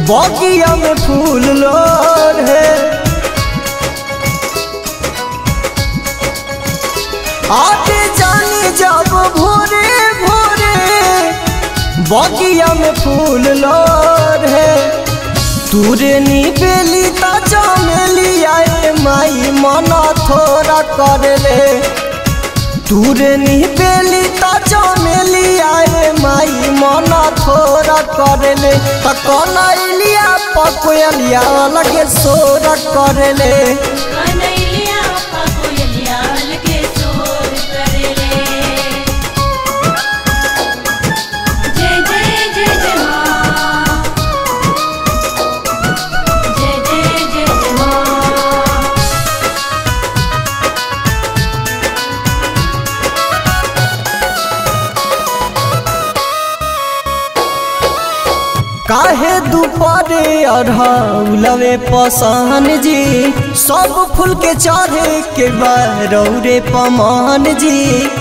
बगिया में फूल लोर है आते जानी जब भोरे भोरे बगिया में फूल लोर है तूरे नी बेली ता चमेली आए माई मना थोड़ा कर ले तूरे नी बेली ता चमेली आए माई मना थोड़ा कर ले त कनैलिया पकोयलिया लगे सोरा कर ले कनैलिया पकोयलिया लगे सोर करेले जय जय जय जय माँ जय जय जय जय माँ काहे दुपरे अढ़ौलवे पसान जी सब फूल के चढ़े के बरौरे पमान जी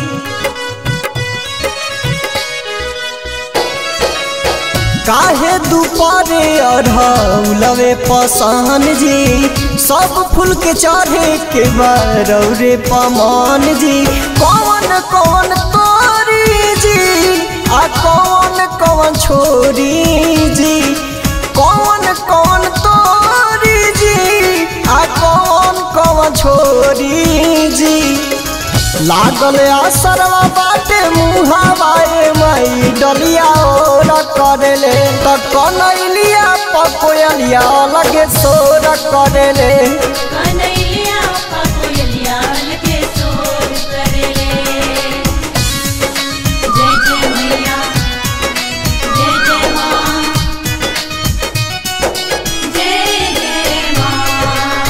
काहे दुपरे अढ़ौलवे पसान जी सब फूल के चढ़े के बरौरे पमान जी कौन कौन तोरी जी आ कौन कौन छोरी जी कौन कौन तोरी जी आ कौन कौन छोरी जी लागल असरवा बाटे मुहावाए माई डलिया ओर करेले त कनैलिया पकोयलिया लगे सोर करेले कनैलिया पकोयलिया लगे सोर करेले जय जय मैया जय जय माँ जय जय माँ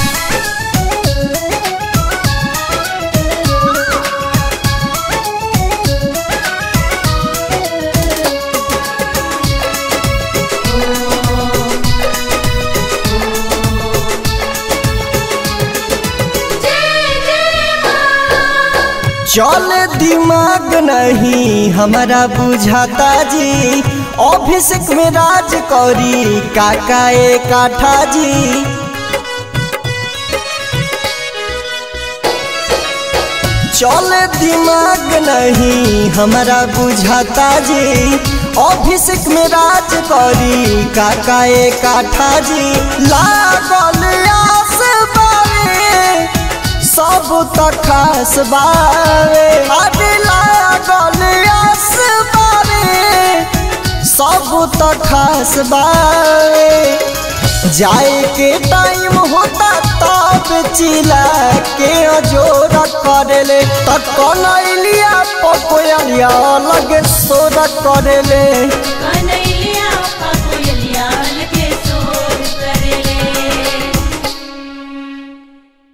जय जय माँ चल दिमाग नहीं हमारा बुझाता जी ऑफिस में राज करी काका ए काठा जी चल दिमाग नहीं हमारा बुझाता जी ऑफिस में राज करी काका ए काठा जी लागल आस बारे सब त खास बारे अरे लागल आस बारे सब त खास बारे जाए के टाइम होता तब चिला के अजोर करेले त कनैलिया पकोयलिया लगे सोर करेले कनैलिया